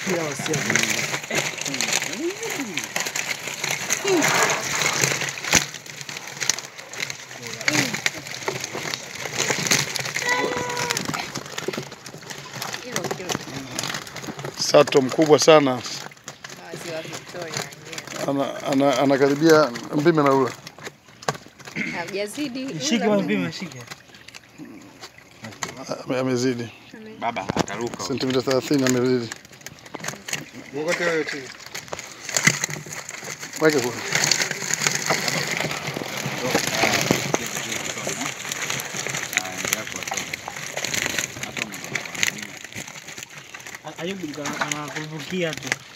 Ila wasia. Hilo kilo Sato mkubwa sana maziwa Victoria yenyewe. ana, ana, anakaribia mpime na ule Hajazidi. Shike ula- mpime, shike. Ame- amezidi Baba ataruka. sentimita 30 amezidi. Wote wewe chini. Weke kule. Ayubu anakuvukia tu.